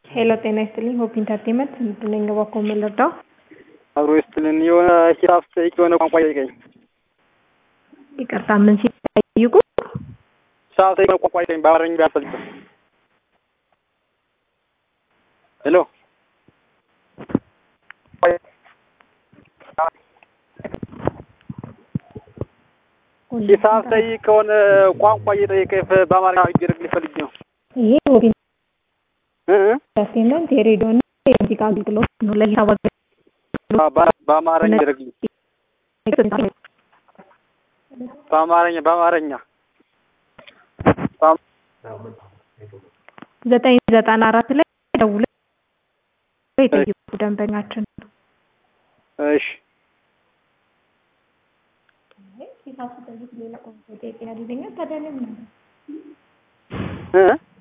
ሄሎ ጤና ይስጥልኝ ሆፕ ኢንተርቴንመንት ምንድን ነኝ እባክዎ ምን ልርዳው? አብሮ ይስጥልን የሆነ ሂሳብ ስጠይቅ የሆነ ቋንቋ ይጠይቀኝ ይቅርታ ምን ሲጠይቁ? ሂሳብ ስጠይቅ የሆነ ቋንቋ ይጠይቀኝ በአማርኛ ቢያስፈልግም ሄሎ ሂሳብ ስጠይቅ ከሆነ ቋንቋ እየጠየቀ በአማርኛ እንዲያደርግልኝ ፈልጌ ነው። ይሄ ሆፕ እ እ ኢንተርቴንመንት የሬዲዮ እና የሙዚቃ አገልግሎት ነው። ለሂሳብ በ- በአማርኛ እንዲያደርግልኝ አገልግሎት በአማርኛ በአማርኛ ዘጠኝ ዘጠና አራት ላይ ደውለው የጠይቁ ደንበኛችን ነው። እሺ ሂሳብ ስጠይቅ ሌላ ቋንቋ ይጠይቀኛል ይለኛል። ታዲያ ለምን እ